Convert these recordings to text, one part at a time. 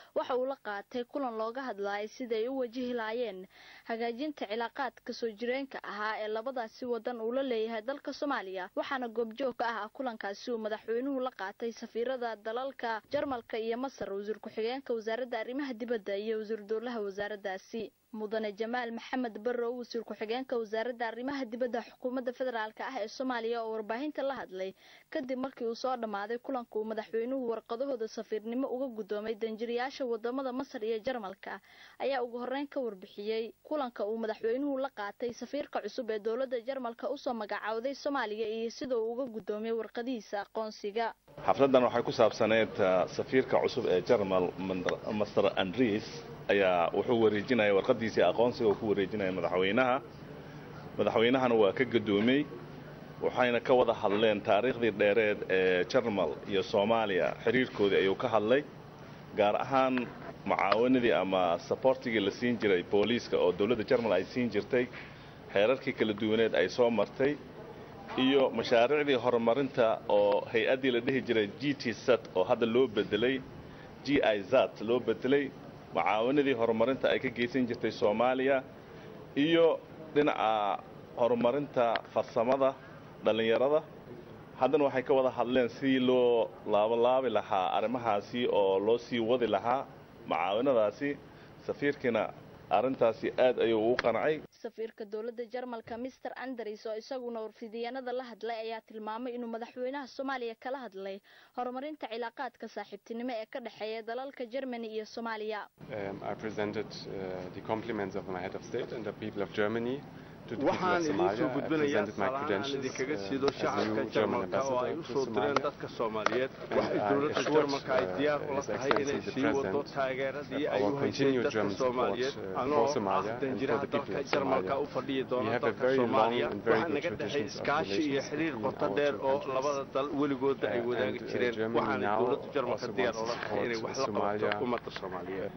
waxa uu la qaatay kulan looga hadlayay siday u wajihi lahaayeen hagaajinta cilaaqaadka soo jireenka ahaa ee labadaasi wadan uu la leeyahay dalka soomaaliya waxaana goobjoog ka ah kulankaasi uu madaxweynuhu la qaatay safiirada dalalka jarmalka iyo masar wasiir ku-xigeenka wasaaradda arrimaha dibadda iyo wasiir dowlaha wasaaraddaasi mudane jamaal maxamed barrow wasiir ku-xigeenka wasaaradda arrimaha dibadda xukuumadda federaalk ah ee soomaaliya oo warbaahinta la hadlay kadib markii uu soo dhammaaday kulanka uu madaxweynuhu warqadahooda safiirnimo uga guddoomay danjirayaasha wadamada masar iyo jarmalka ayaa ugu horreyn ka warbixiyey kulanka uu madaxweynuhu la qaatay safiirka cusub ee dowladda jarmalka usoo magacaawday soomaaliya iyo sida uu uga guddoomiyey warqadihiisa aqoonsiga xafladdan waxay ku saabsaneyd safiirka cusub ee jarmal master andris ayaa wuxuu wareejinaya warqadiisii aqoonsiga uu ku wareejinaya madaxweynaha madaxweynahana waa ka gadoomey waxayna ka wada hadleen taariikhdii dheereed ee jarmal iyo soomaaliya xiriirkoodii ayuu ka hadlay gaar ahaan mucaawanadii ama sabortigii la siin jiray booliiska oo dowladda jarmal ay siin jirtay xeerarkii kala duwaneed ay soo martay iyo mashaariicdii horumarinta oo hay-addii la dhihi jiray g t sat oo hadda loo bedelay g i zat loo bedelay mucaawanadii horumarinta ay ka geysan jirtay soomaaliya iyo dhinaca horumarinta farsamada dhallinyarada haddana waxay ka wada hadleen sidii loo laabalaabi lahaa arrimahaasi oo loo sii wadi lahaa mucaawanadaasi safiirkiina arrintaasi aad ayuu ugu qancay safiirka dowladda jarmalka mister andres oo isaguna warfidiyaanada la hadlay ayaa tilmaamay inuu madaxweynaha soomaaliya kala hadlay horumarinta cilaaqaadka saaxiibtinimo ee ka dhexeeya dalalka germany iyo soomaaliya waxaan idiin soo gudbinayaa salaan aan idinkaga siido shacabka jarmalka oo ay u soo direen dadka soomaaliyeed waxay dowladda jarmalka ay diyaar ula tahay inay sii wado taageeradii ay u haysay dadka soomaaliyeed anoo ah danjiraha dalka jarmalka u fadhiyi doona dalka soomaaliya waxaa naga dhexay iskaashi iyo xiriir qoto dheer oo labada dal weligooda ay wadaagi jireen waxaana dowladda jarmalka diyaar ula tahay inay wax la qabato ummadda soomaaliyeed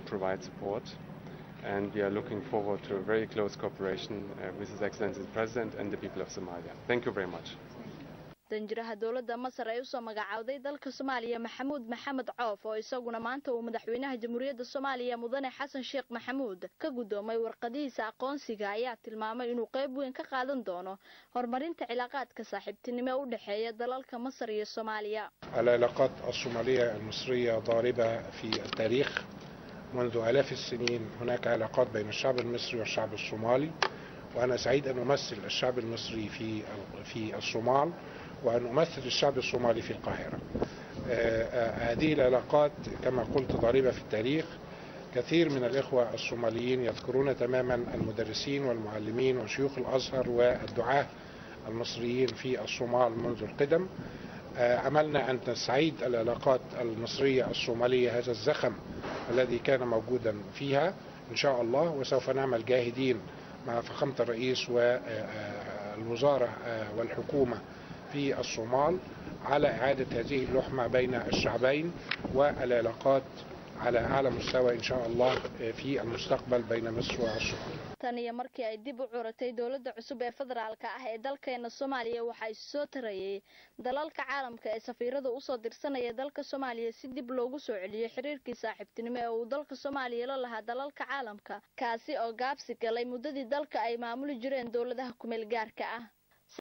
and we are looking forward to a very close cooperation uh, with His Excellency the President and the people of Somalia. Thank you very much. danjiraha dowladda masar ee usoo magacaawday dalka soomaaliya maxamuud maxamed coof oo isaguna maanta uu madaxweynaha jamhuuriyadda soomaaliya mudane xasan sheekh maxamuud ka guddoomay warqadihiisa aqoonsiga ayaa tilmaamay inuu qayb weyn ka qaadan doono horumarinta cilaaqaadka saaxiibtinimo u dhexeeya dalalka masar iyo soomaaliya العلاقات الصومالية المصرية ضاربة في التاريخ منذ آلاف السنين هناك علاقات بين الشعب المصري والشعب الصومالي وأنا سعيد أن أمثل الشعب المصري في في الصومال وأن أمثل الشعب الصومالي في القاهرة. هذه العلاقات كما قلت ضاربة في التاريخ كثير من الإخوة الصوماليين يذكرون تماما المدرسين والمعلمين وشيوخ الأزهر والدعاة المصريين في الصومال منذ القدم عملنا أن نستعيد العلاقات المصرية الصومالية هذا الزخم الذي كان موجودا فيها إن شاء الله وسوف نعمل جاهدين مع فخامة الرئيس والوزارة والحكومة في الصومال على إعادة هذه اللحمة بين الشعبين والعلاقات على أعلى مستوى إن شاء الله في المستقبل بين مصر والصومال tan iyo markii ay dib u curatay dowladda cusub ee federaalka ah ee dalkeena soomaaliya waxaa issoo tarayay dalalka caalamka ee safiirada usoo dirsanaya dalka soomaaliya si dib loogu soo celiyo xiriirkii saaxiibtinimo ee uu dalka soomaaliya la lahaa dalalka caalamka kaasi oo gaabsi galay muddadii dalka ay maamuli jireen dowladaha kumeel gaarka ah